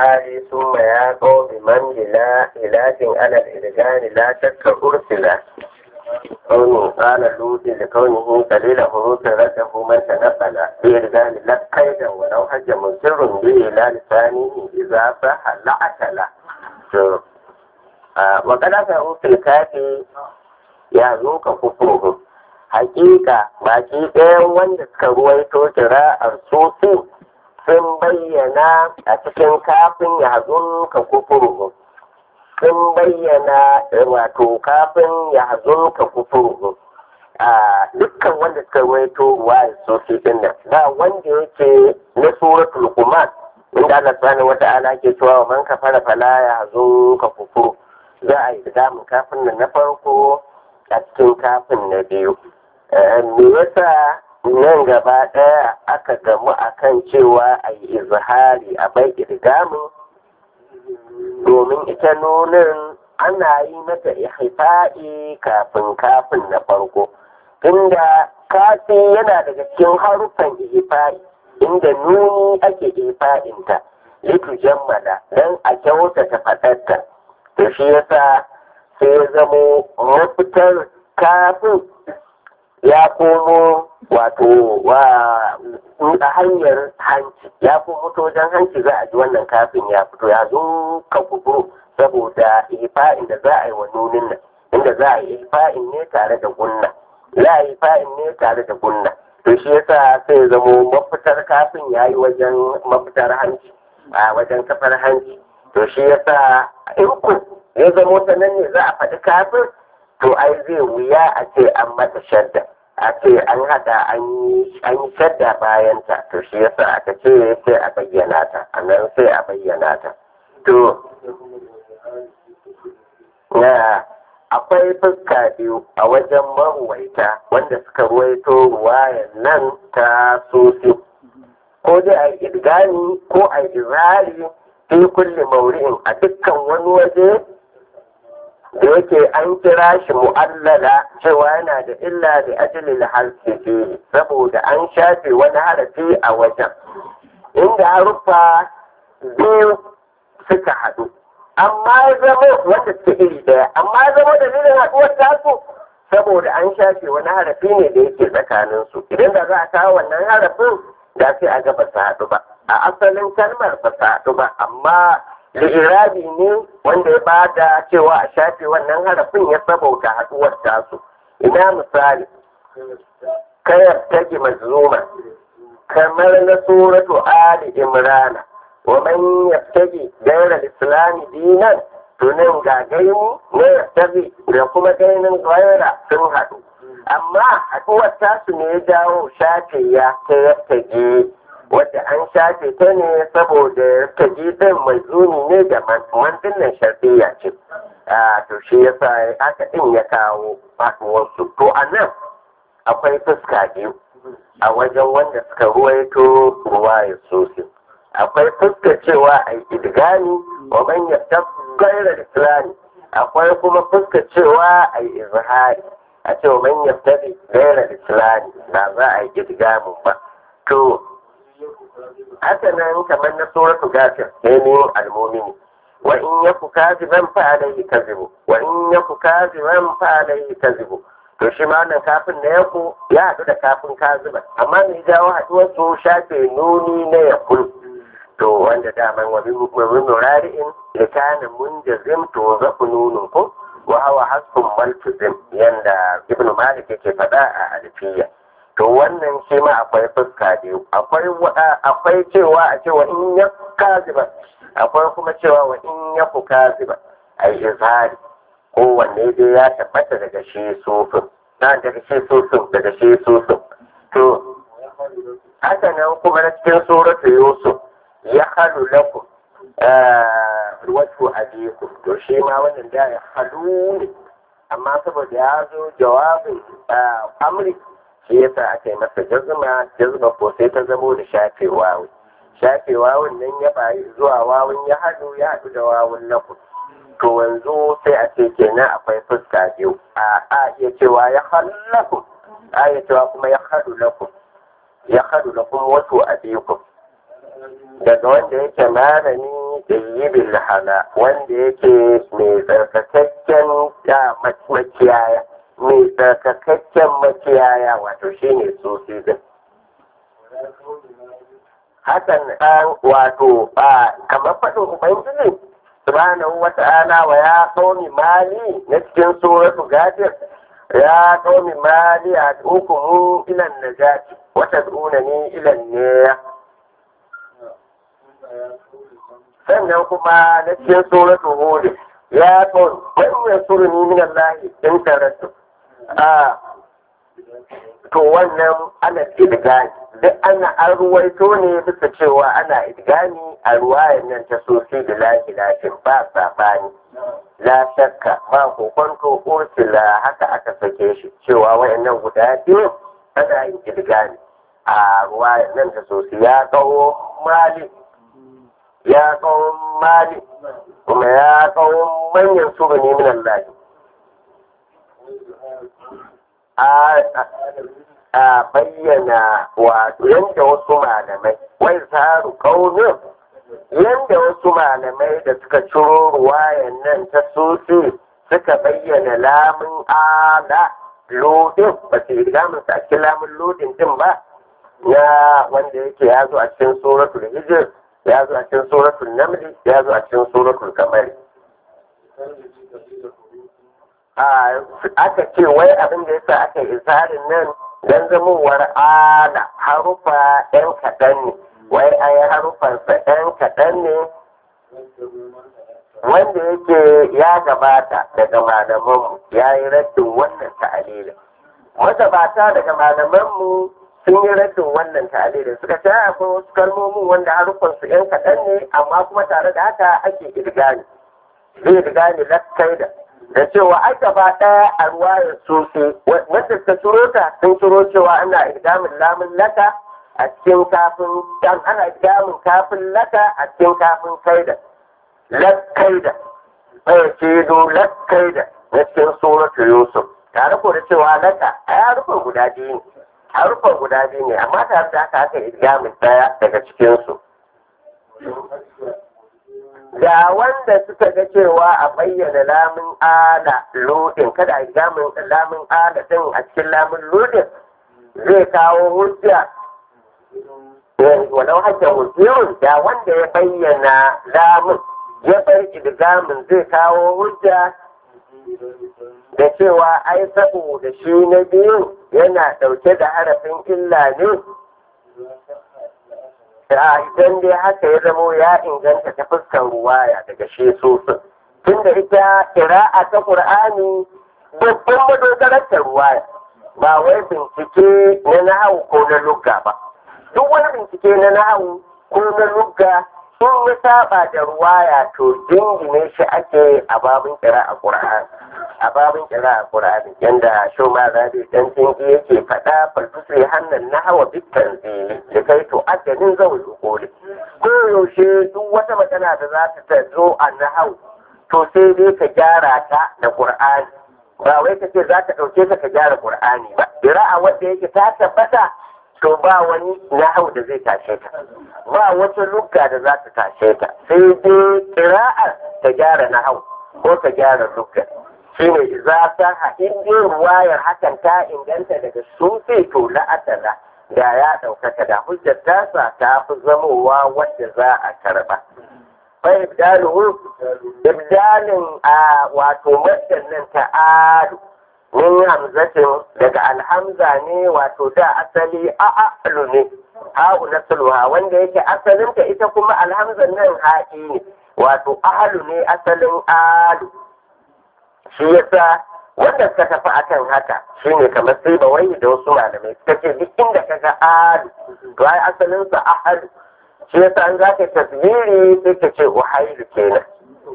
mali summa ya qawmi man ila ilahin ala al-irgani la shakka ursila قوله قال لوط لكونه قليل حروف رده من تنقل في إرجال لا قيدا ولو حج مسر به لا لسانه إذا صح لعتل وقد أفعوا في الكافي ya zo ka kufuru hakika baki ɗayan wanda suka ruwaito kira'ar sosu sun bayyana a cikin kafin ya hazun ka kufuru sun bayyana wato kafin ya hazun ka kufuru a dukkan wanda suka ruwaito ruwa sosu din nan ba wanda yake na suratul kuman inda Allah subhanahu wata'ala ke cewa wa man kafara fala ya hazun ka kufuru za a yi damun kafin nan na farko a cikin kafin na biyu. Me yasa nan gaba ɗaya aka gamu akan cewa a yi izhari a bai irgamin domin ita nunin ana yi mata ihfa'i kafin kafin na farko. Tunda kafi yana daga cikin haruffan ihfa'i inda nuni ake ihfa'inta litu jammala don a kyautata faɗarta. To shi yasa sai ya zamo mafitar kafin ya komo wato wa a hanyar hanci ya komo ta wajen hanci za a ji wannan kafin ya fito ya zo ka kuburu saboda ifa'in da za a yi wa nunin nan inda za a yi ifa'in ne tare da gunna za a yi ifa'in ne tare da gunna to shi yasa sai ya zamo mafitar kafin ya yi wajen mafitar hanci a wajen kafar hanci to shi yasa in ku ya zamo ta nan ne za a faɗi kafin to ai zai wuya a ce an mata shadda a ce an haɗa an yi shadda bayan ta to shi yasa aka ce sai a bayyana ta a nan sai a bayyana ta to na akwai fuska biyu a wajen maruwaita wanda suka ruwaito ruwayan nan ta sosi ko dai a idgani ko a izari fi kulli mauri'in a dukkan wani waje da yake an kira shi mu'allala cewa yana da illa da ajalil harfi saboda an shafe wani harafi a wajen inda haruffa biyu suka haɗu amma ya zama wanda suke iri ɗaya amma ya zama dalilin haɗuwar tasu saboda an shafe wani harafi ne da yake tsakaninsu idan da za a kawo wannan harafin da sai a ga ba su haɗu ba a asalin kalmar ba su haɗu ba amma li'irabi ne wanda ya ba da cewa a shafe wannan harafin ya sabauta haɗuwar tasu ina misali kayar tage mazluma kamar na suratu ali imrana wa man yabtaji ghayra al-islam dinan tunan ga gaini ne yabtaji da kuma gainin ghayra sun haɗu amma haɗuwar tasu ne ya jawo shafe ya ta yabtaji wadda an shafe ta ne saboda ta din mai zuni ne da mantin nan sharfiya ce to shi yasa aka din ya kawo faɗuwarsu to a nan akwai fuska biyu a wajen wanda suka ruwaito ruwaya sosai akwai fuska cewa a idgani wa man yaftab ghayra islami akwai kuma fuska cewa a izhari a ce wa man yaftabi ghayra islami ba za a yi idgamin ba to haka nan kamar na suratu gafir ne almomini wa in yaku kaziban fa alayhi kazibu wa in yaku kaziban fa alayhi kazibu to shi ma nan kafin na yaku ya haɗu da kafin kaziban amma mai jawo haɗuwar su shafe nuni na yakul to wanda daman wa min murari'in likana munjazim to zaku nunun ko wa hawa hasbun maltuzim yanda ibnu malik yake faɗa a alfiya to wannan shi ma akwai fuska biyu akwai akwai cewa a cewa in ya kaziba akwai kuma cewa wa in ya ku kaziba a yi izhari kowanne dai ya tabbata daga shi sufin na daga shi sufin daga shi sufin to haka nan kuma na cikin suratu yusuf ya halu lakum wato abiku to shi ma wannan da ya halu ne amma saboda ya zo jawabin amri shi yasa aka yi masa jazma jazma ko sai ta zamo da shafe wawu shafe wawun nan ya bayi zuwa wawun ya haɗu ya haɗu da wawun lakum to wanzu sai a ce kenan akwai fuska biyu a a iya cewa ya hallakum a iya cewa kuma ya haɗu lakum ya haɗu lakum wato a biyu daga wanda yake malami ɗayyibil hala wanda yake mai tsarkakakken makiyaya mai tsarkakakken makiyaya wato shine sosai din hakan ɗan wato ba kamar faɗin ubangiji subhanahu wa ta'ala wa ya qaumi mali na cikin suratu gadir ya qaumi mali ad'ukum ila najati wa tad'unani ila an sannan kuma na cikin suratu hud ya qaumi man yasuruni min Allah in tarattu a to wannan ana idgani duk ana an ruwaito ne bisa cewa ana idgani a ruwayan nan ta sosi da lafi lafin ba sabani la shakka ba kokonto ursula haka aka sake shi cewa wayannan guda biyu ana yin idgani a ruwayan nan ta sosi ya kawo mali ya kawo mali kuma ya kawo manyan suruni min Allah a bayyana wato yadda wasu malamai wai zaru kaunin yadda wasu malamai da suka ciro ruwayan nan ta sosi suka bayyana lamun ala lodin ba su rigamin sa cikin lamun lodin din ba ya wanda yake ya zo a cikin suratul hijr ya zo a cikin suratul namli ya zo a cikin suratul kamari aka ce wai abin da yasa aka yi isarin nan don zamowar ala harufa ɗan kaɗan ne wai a yi harufansa ɗan kaɗan ne wanda yake ya gabata daga malamanmu ya yi raddin wannan ta'alilin magabata daga malamanmu sun yi raddin wannan ta'alilin suka ce akwai wasu kalmomin wanda harufansu ɗan kaɗan ne amma kuma tare da haka ake irgani zai irgani lakkai da da cewa ai gaba ɗaya a ruwayar sosai wanda suka ciro ta sun ciro cewa ana idgamin lamun laka a cikin kafin dan ana idgamin kafin laka a cikin kafin kaida lakkaida bai ce do lakkaida na cikin suratu yusuf tare ko da cewa laka a harufan guda biyu ne harufan guda biyu ne amma tare da haka aka idgamin ɗaya daga cikinsu da wanda suka ga cewa a bayyana lamun ala lodin kada a gamin lamun ala din a cikin lamun lodin zai kawo hujja walau hajja hujjiyun da wanda ya bayyana lamun ya bar idgamin zai kawo hujja da cewa ai saboda shi na biyu yana ɗauke da harafin illa ne da idan dai haka ya zamo ya inganta ta fuskar ruwaya daga shi sosin tunda ita kira'a ta qur'ani babban madogarar ta ruwaya ba wai bincike na nahawu ko na lugga ba duk wani bincike na nahawu ko na lugga sun ya saba da ruwaya to dingine shi ake a babin kira'a qur'ani a babin kira'a qur'ani yanda shi ma zabi dan tinki yake faɗa falfusri hannan nahawa bitan zili da kai to adadin zawul ukuli ko yaushe duk wata magana da za ta zo a nahawu to sai dai ka gyara ta da qur'ani ba wai ka ce za ka ɗauke ta ka gyara qur'ani ba kira'a wanda yake ta tabbata to ba wani nahau da zai tashe ta ba wata lugga da za ta tashe ta sai dai kira'ar ta gyara nahau ko ta gyara lugga shi ne za ta haɗin ruwayar hakan ta inganta daga sufi to la'atala da ya ɗaukaka da hujjar tasa ta fi zamowa wadda za a karɓa. Bai ibdaluhu ibdalin a wato maddan nan ta adu min hamzatin daga alhamza ne wato da asali a'alu ne ha'u na sulwa wanda yake asalinta ita kuma alhamzan nan ha'i ne wato ahalu ne asalin alu shi yasa wanda suka tafi akan haka shine kamar sai ba wai da wasu malamai suka ce duk inda ka ga alu to ai asalinsa ahalu shi yasa an za ka tasbiri sai ka ce uhailu kenan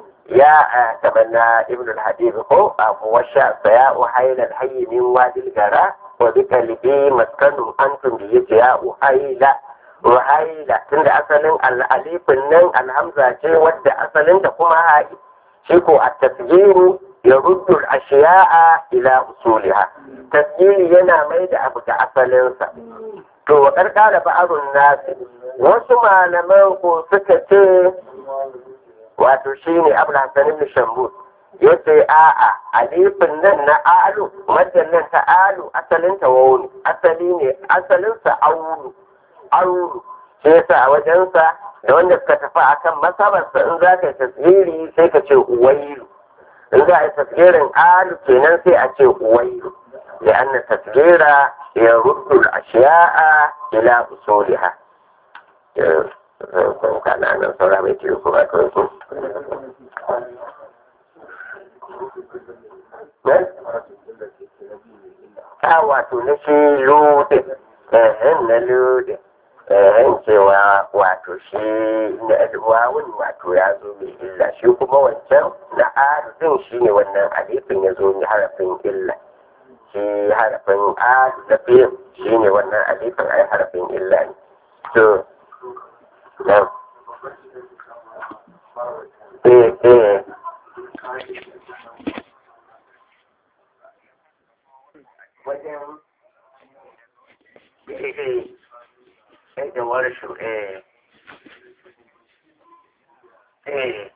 يا تمنى ابن الحديث هو أبو وشاء فيا أحيل الحي من وادي الجراء وبك لبي مسكن أنتم بيت يا أحيل أحيل تند أصل الأليف النن الهمزة شيء ود أصل تقوم هاي شيكو التسجيل يرد الأشياء إلى أصولها تسجيل ينا ميد أبك أصل to wa karkara ba'arun nasi wasu malaman ko suka ce wato shine abul hasan ibn shambus yace a'a alifin nan na alu madan nan ta alu asalin ta wawun asali ne asalin sa aulu aulu sai yasa a wajensa da wanda suka tafi akan masabarsa in za ka yi tasiri sai ka ce uwailu in za a yi tasgirin alu kenan sai a ce uwailu لأن التسجيل يرد الأشياء إلى أصولها. كان أنا صورة بيتي وكما كنتم. a wato na shi lode ehen na lode ehen cewa wato shi na wawun wato ya zo mai illa shi kuma wancan na arzin shi ne wannan alifin ya zo mai harafin illa shi harafin a na biyu shi ne wannan alifin ai harafin illa ne to na eh eh wajen eh eh da warshu eh eh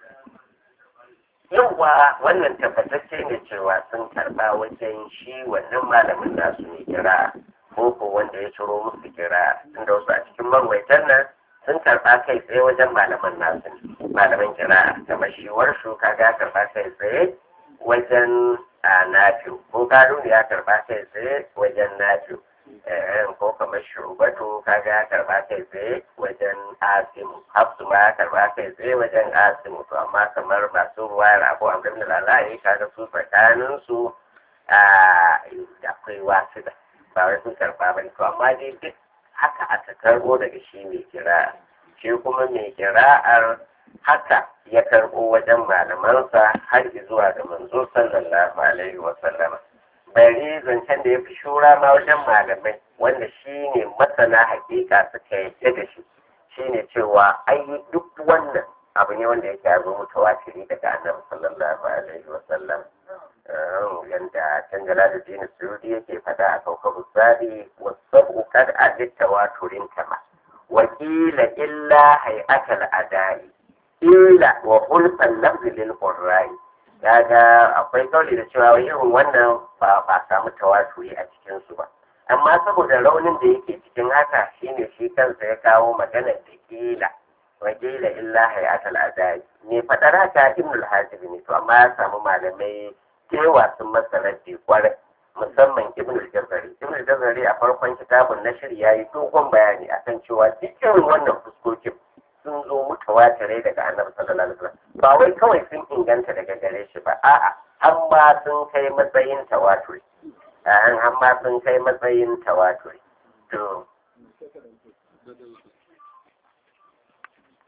yauwa wannan tabbatacce ne cewa sun karba wajen shi wannan malamin nasu ne kira ko ko wanda ya ciro musu kira tunda wasu a cikin marwaitan nan sun karba kai tsaye wajen malaman nasu malaman kira kamar shi warshu kaga karba kai tsaye wajen a nafiu ko karu ya karba kai tsaye wajen nafiu ko kamar shugabatu kaga ya karba kai tsaye wajen asimu hafsu ma ya karba kai tsaye wajen asimu to amma kamar masu ruwayar abu a gabin lalaye kaga su tsakanin su akwai wasu da ba wai sun karba ba to amma dai duk haka aka karbo daga shi mai kira shi kuma mai kira'ar haka ya karbo wajen malamansa har zuwa ga manzo sallallahu alaihi wa sallama bari zancen da ya fi shura ma wajen malamai wanda shi ne masana hakika suka yadda da shi shi ne cewa ai duk wannan abu ne wanda yake abu mutawatiri daga annabi sallallahu alaihi wa sallam yanda can jalaluddin suyudi yake fada a kaukabu sadi wasu kad aditta waturin kama wakila illa hay'atal adai illa wa hulfan lafzi lil qurrai kaga akwai kauli da cewa irin wannan ba ba samu tawaturi a cikin su ba amma saboda raunin da yake cikin haka shine shi kansa ya kawo maganar da kila wa kila illa hayatul adai ne fadar haka ibn al-hajib ne to amma ya samu malamai kewa sun masa raddi kwarai musamman ibn al-jazari ibn al-jazari a farkon kitabun na shirya yi dogon bayani akan cewa dukkan wannan fuskokin sun zo mutawatirai daga annabi sallallahu alaihi wasallam ba wai kawai sun inganta daga gare shi ba a'a har ma sun kai matsayin tawaturi an har ma sun kai matsayin tawaturi to